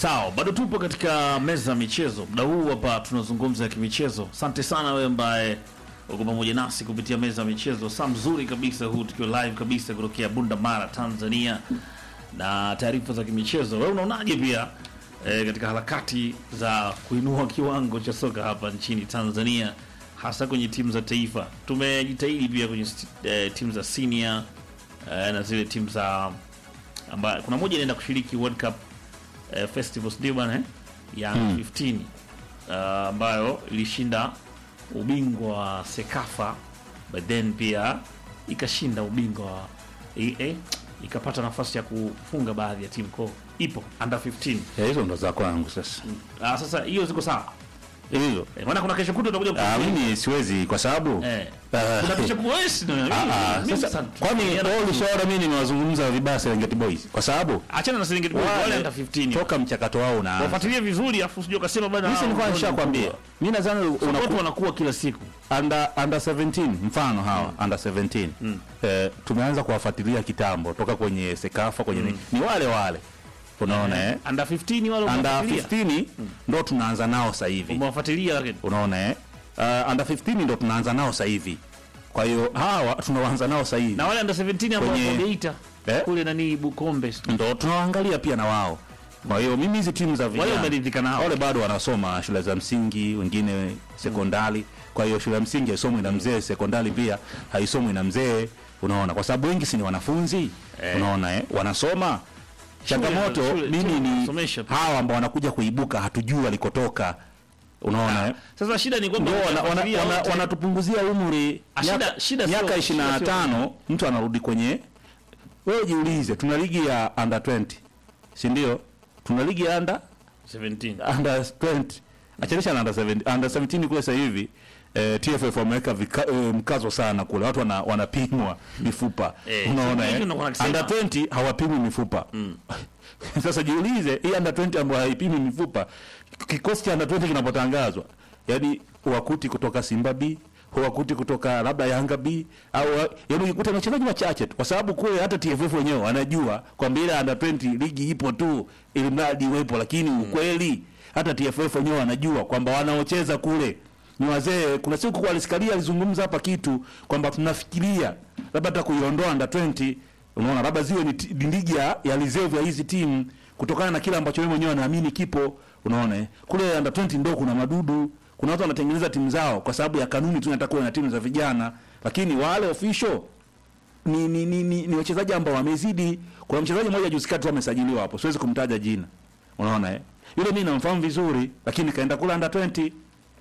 Sawa, bado tupo katika meza ya michezo. Muda huu hapa tunazungumza ya kimichezo. Asante sana wewe ambaye uko pamoja nasi kupitia meza ya michezo. Saa mzuri kabisa huu tukiwa live kabisa kutokea Bunda Mara, Tanzania na taarifa za kimichezo. Wewe unaonaje pia e, katika harakati za kuinua kiwango cha soka hapa nchini Tanzania hasa kwenye timu za taifa? Tumejitahidi pia kwenye e, timu za senior e, na zile timu za ambayo kuna moja inaenda kushiriki World Cup eh, Festivals ndio bwana eh? ya 15 uh, ambayo ilishinda ubingwa wa Sekafa but then pia ikashinda ubingwa wa i- eh, ikapata nafasi ya kufunga baadhi ya timu ko ipo under 15 Ya, hizo ndo za kwangu sasa ah, sasa hiyo ziko sawa hizo eh, maana kuna kesho kuta utakuja Ah, kufunga. mimi siwezi kwa sababu eh, Ah, kuna kesho kuta wewe si ndio? ah, ah, Mimi sasa sasa- kwani tukienda- wewe ulishaona mimi nimewazungumza vibaya Serengeti Boys kwa sababu achana na Serengeti Boys wale wale under 15 toka mchakato wao unaanza wafuatilie vizuri afu usije ukasema bwana mimi hao nilikuwa ndio nishakwambia wakubwa. mimi nadhani watu unakuwa wanakuwa kila siku under under 17 mfano hawa under 17 eh, tumeanza kuwafuatilia kitambo toka kwenye Sekafa kwenye ni, ni wale wale unaona eh under 15 wale under umewafuatilia 15 ndo tunaanza nao sasa hivi umewafuatilia lakini unaona eh uh, under 15 ndo tunaanza nao sasa hivi kwa hiyo hawa tunaanza nao sasa hivi na wale under 17 ambao Kwenye- wako Geita Eh? kule nani Bukombe ndo tunawaangalia pia na wao kwa hiyo mimi hizi timu za wale vijana umeridhika nao wale bado wanasoma shule za msingi wengine sekondari kwa hiyo shule ya msingi haisomwi na mzee sekondari pia haisomwi na mzee unaona kwa sababu wengi si ni wanafunzi Eh. unaona eh? wanasoma changamoto shule- mimi shule ni wanasomesha pia. hawa ambao wanakuja kuibuka hatujui walikotoka unaona eh? sasa shida ni kwamba ndio wana- wana- ukiwafuatilia wana- wote- wanatupunguzia umri Ah, shida- miaka- shida sio- miaka shida ishirini na sio- tano mtu anarudi kwenye wewe jiulize tuna ligi ya under 20 si ndio tuna ligi ya under 17 under 20 achanisha na under 17 under 17 kule sasa hivi eh, TFF wameweka vika- eh, mkazo sana kule watu wana, wanapimwa mifupa Eh, unaona hicho eh? ndio wanasema. under 20 hawapimwi mifupa sasa jiulize hii under 20 ambayo haipimi mifupa kikosi cha under 20 kinapotangazwa yani wakuti kutoka Simba B wakuti kutoka labda Yanga B au yani ukikuta na wachezaji wachache tu kwa sababu kule hata TFF wenyewe wanajua kwamba ile under 20 ligi ipo tu ili mradi iwepo lakini ukweli hata TFF wenyewe wanajua kwamba wanaocheza kule ni wazee. Kuna siku kwa alisikalia alizungumza hapa kitu kwamba tunafikiria labda hata kuiondoa under 20 unaona labda ziwe ni ti- ni ligi ya, ya reserve ya hizi timu kutokana na kile ambacho wewe mwenyewe anaamini kipo unaona eh. kule under 20 ndio kuna madudu kuna watu wanatengeneza timu zao kwa sababu ya kanuni tu nataka kuwe na timu za vijana lakini wale official ni ni, ni, ni, ni wachezaji ambao wamezidi kuna mchezaji mmoja juzi kati tu amesajiliwa hapo siwezi kumtaja jina unaona eh yule mimi namfahamu vizuri lakini kaenda kule under 20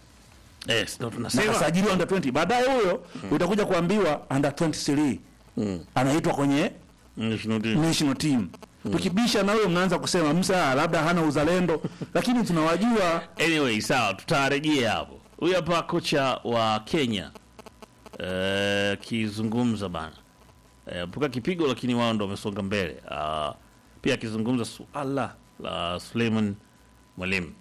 yes ndio na tunasema kasajiliwa under 20 baadaye huyo utakuja kuambiwa under 23 Mm. anaitwa kwenye National team. national team tukibisha na huyo mnaanza kusema msa labda hana uzalendo lakini tunawajua anyway sawa tutarejea hapo huyu hapa kocha wa Kenya eh, akizungumza bana eh, mpaka kipigo lakini wao ndo wamesonga mbele Ah, pia akizungumza suala la Suleiman Mwalimu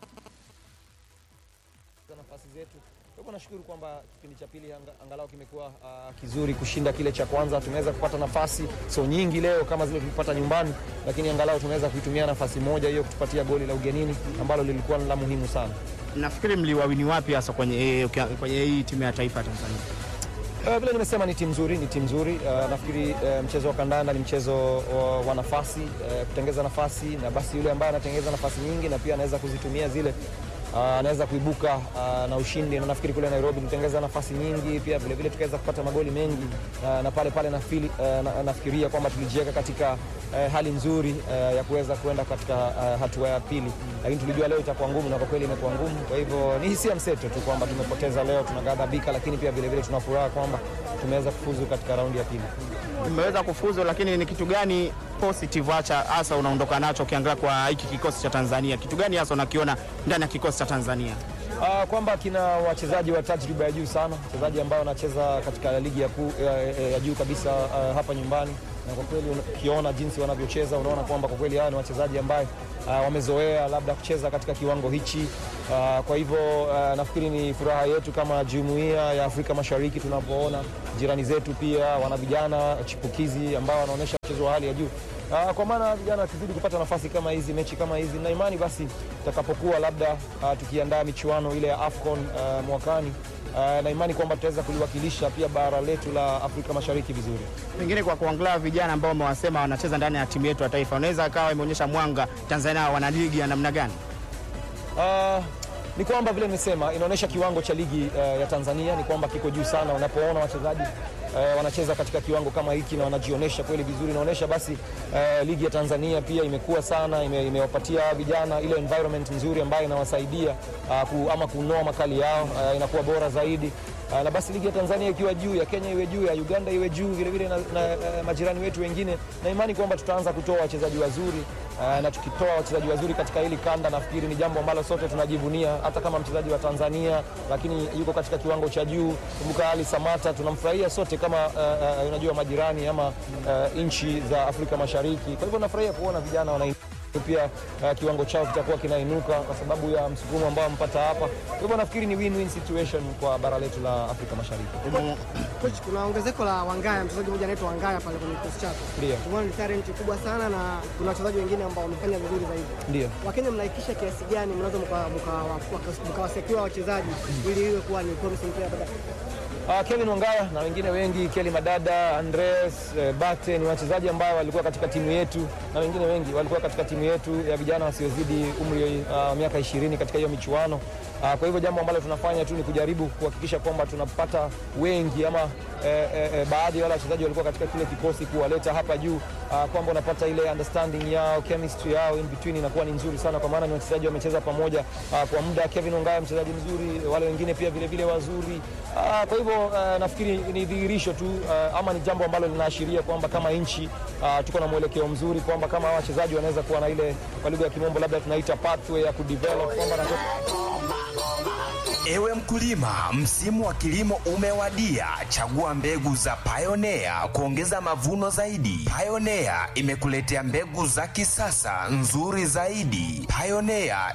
za nafasi zetu. Kwa hivyo nashukuru kwamba kipindi cha pili anga- angalau kimekuwa uh, kizuri kushinda kile cha kwanza. Tumeweza kupata nafasi sio nyingi leo kama zile tulipata nyumbani, lakini angalau tumeweza kuitumia nafasi moja hiyo kutupatia goli la ugenini ambalo lilikuwa ni la muhimu sana. Nafikiri mliwawini wapi hasa kwenye, kwenye hii timu ya taifa ya Tanzania? Uh, vile nimesema ni timu nzuri, ni timu nzuri. Uh, nafikiri uh, mchezo wa kandanda ni mchezo wa, wa nafasi uh, kutengeza nafasi, na basi yule ambaye anatengeza nafasi nyingi na pia anaweza kuzitumia zile uh, anaweza kuibuka uh, na ushindi, na nafikiri kule Nairobi tulitengeza nafasi nyingi, pia vile vile tukaweza kupata magoli mengi uh, na pale pale nafili, uh, na, nafikiria kwamba tulijiweka katika uh, hali nzuri uh, ya kuweza kuenda katika uh, hatua ya pili, lakini tulijua leo itakuwa ngumu na kwa kweli imekuwa ngumu. Kwa hivyo ni hisia mseto tu kwamba tumepoteza leo, tunaghadhabika, lakini pia vile vile tuna furaha kwamba tumeweza kufuzu katika raundi ya pili. Mmeweza kufuzu, lakini ni kitu gani positive acha hasa unaondoka nacho ukiangalia kwa hiki kikosi cha Tanzania? Kitu gani hasa unakiona ndani ya kikosi cha Tanzania? Uh, kwamba kina wachezaji wa tajriba ya juu sana, wachezaji ambao wanacheza katika ligi ya, ku, ya, ya, ya juu kabisa uh, hapa nyumbani, na kwa kweli ukiona jinsi wanavyocheza unaona kwamba kwa kweli hawa ni wachezaji ambaye uh, wamezoea labda kucheza katika kiwango hichi uh, kwa hivyo uh, nafikiri ni furaha yetu kama jumuiya ya Afrika Mashariki tunapoona jirani zetu pia wana vijana chipukizi ambao wanaonyesha mchezo wa hali ya juu Uh, kwa maana vijana wakizidi kupata nafasi kama hizi, mechi kama hizi, na imani basi tutakapokuwa labda uh, tukiandaa michuano ile ya AFCON uh, mwakani uh, na imani kwamba tutaweza kuliwakilisha pia bara letu la Afrika Mashariki vizuri. Pengine kwa kuangalia vijana ambao umewasema wanacheza ndani ya timu yetu ya taifa, unaweza akawa imeonyesha mwanga Tanzania wana ligi ya namna gani? Uh, ni kwamba vile nimesema inaonyesha kiwango cha ligi uh, ya Tanzania ni kwamba kiko juu sana. Unapoona wachezaji uh, wanacheza katika kiwango kama hiki na wanajionyesha kweli vizuri, inaonyesha basi uh, ligi ya Tanzania pia imekuwa sana, ime, imewapatia vijana ile environment nzuri ambayo inawasaidia uh, ku, ama kunoa makali yao uh, inakuwa bora zaidi. Uh, na basi ligi ya Tanzania ikiwa juu, ya Kenya iwe juu, ya Uganda iwe juu vile vile na, na uh, majirani wetu wengine, na imani kwamba tutaanza kutoa wachezaji wazuri uh, na tukitoa wachezaji wazuri katika hili kanda, nafikiri ni jambo ambalo sote tunajivunia, hata kama mchezaji wa Tanzania lakini yuko katika kiwango cha juu. Kumbuka Ali Samata, tunamfurahia sote kama uh, uh, unajua majirani ama uh, nchi za Afrika Mashariki. Kwa hivyo nafurahia kuona vijana wana pia uh, kiwango chao kitakuwa kinainuka kwa sababu ya msukumo ambao wamepata hapa. Kwa hivyo nafikiri ni win-win situation kwa bara letu la Afrika Mashariki. Coach, kuna ongezeko la Wangaya, mchezaji mmoja anaitwa Wangaya pale kwenye kikosi chako. Ndio. Tumeona ni talent kubwa sana na kuna wachezaji wengine ambao wamefanya vizuri zaidi. Ndio. Wakenya mnaikisha kiasi gani mnaweza mkawasekiwa wachezaji ili iwe kuwa ni promising player baadaye? Uh, Kevin Wangaya na wengine wengi, Kelly Madada, Andres uh, Bate ni wachezaji ambao walikuwa katika timu yetu na wengine wengi walikuwa katika timu yetu ya vijana wasiozidi umri uh, miaka ishirini katika hiyo michuano. Uh, kwa hivyo jambo ambalo tunafanya tu ni kujaribu kuhakikisha kwamba tunapata wengi ama eh, eh, eh, baadhi ya wale wachezaji walikuwa katika kile kikosi kuwaleta hapa juu uh, kwamba unapata ile understanding yao chemistry yao in between inakuwa ni nzuri sana, kwa maana ni wachezaji wamecheza pamoja uh, kwa muda. Kevin Ongaya mchezaji mzuri, wale wengine pia vile vile wazuri uh, kwa hivyo uh, nafikiri ni dhihirisho tu uh, ama ni jambo ambalo linaashiria kwamba kama nchi uh, tuko na mwelekeo mzuri, kwamba kama hawa wachezaji wanaweza kuwa na ile kwa lugha ya kimombo labda tunaita pathway ya kudevelop kwamba na Ewe mkulima, msimu wa kilimo umewadia. Chagua mbegu za Pioneer kuongeza mavuno zaidi. Pioneer imekuletea mbegu za kisasa nzuri zaidi. Pioneer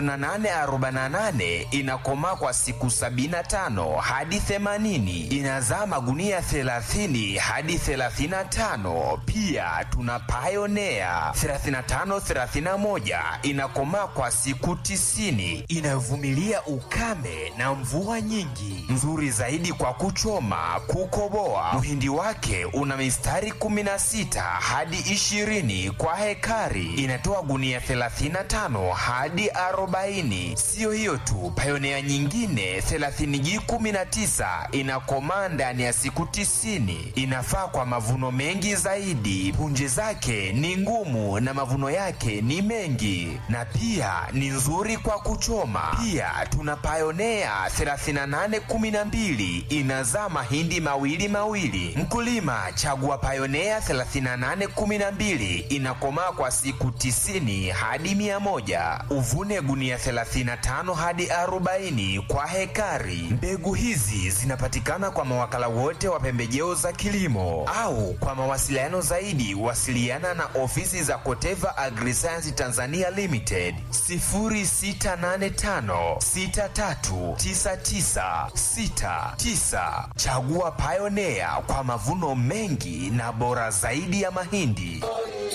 2848 inakomaa kwa siku 75 hadi 80, inazaa magunia 30 hadi 35. Pia tuna Pioneer 3531 inakomaa kwa siku 90, inayovumilia ukame na mvua nyingi, nzuri zaidi kwa kuchoma, kukoboa. Mhindi wake una mistari 16 hadi 20 kwa hekari, inatoa gunia 35 hadi 40. Siyo hiyo tu, Pioneer nyingine 30G19 inakomaa ndani ya siku 90, inafaa kwa mavuno mengi zaidi. Punje zake ni ngumu na mavuno yake ni mengi, na pia ni nzuri kwa kuchoma. Pia tuna Pioneer 3812 inazaa mahindi mawili mawili. Mkulima, chagua Pioneer 3812 inakomaa kwa siku 90 hadi 100. Uvune gunia 35 hadi 40 kwa hekari. Mbegu hizi zinapatikana kwa mawakala wote wa pembejeo za kilimo au kwa mawasiliano zaidi wasiliana na ofisi za Koteva Agriscience Tanzania Limited 0685 63 9969. Chagua Pioneer kwa mavuno mengi na bora zaidi ya mahindi.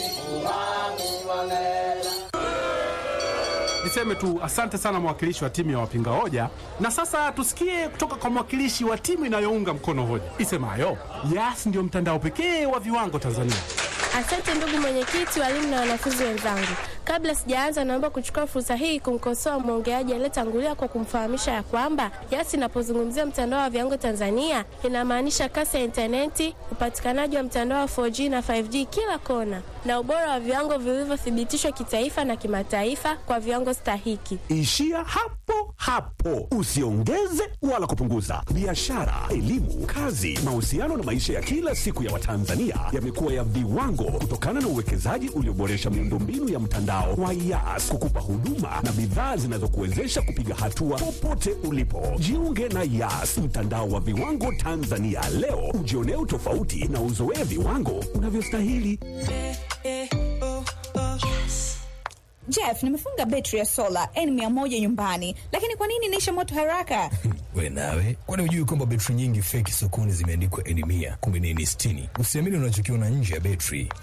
Niseme tu asante sana mwakilishi wa timu ya wapinga hoja, na sasa tusikie kutoka kwa mwakilishi wa timu inayounga mkono hoja isemayo Yas ndio mtandao pekee wa viwango Tanzania. Asante ndugu mwenyekiti, walimu na wanafunzi wenzangu. Kabla sijaanza, naomba kuchukua fursa hii kumkosoa mwongeaji aliyetangulia kwa kumfahamisha ya kwamba Yas inapozungumzia mtandao wa viwango Tanzania inamaanisha kasi ya intaneti, upatikanaji wa mtandao wa 4G na 5G kila kona, na ubora wa viwango vilivyothibitishwa kitaifa na kimataifa kwa viwango stahiki. Ishia hapo hapo, usiongeze wala kupunguza. Biashara, elimu, kazi, mahusiano na maisha ya kila siku ya Watanzania yamekuwa ya viwango kutokana na uwekezaji ulioboresha miundombinu ya mtandao wa Yas kukupa huduma na bidhaa zinazokuwezesha kupiga hatua popote ulipo. Jiunge na Yas, mtandao wa viwango Tanzania leo, ujionee utofauti na uzoee viwango unavyostahili. Jeff, nimefunga betri ya sola N100 nyumbani, lakini kwa nini inaisha moto haraka? We nawe, kwani hujui kwamba betri nyingi feki sokoni zimeandikwa N100 kumbe ni N60? Usiamini unachokiona nje ya betri,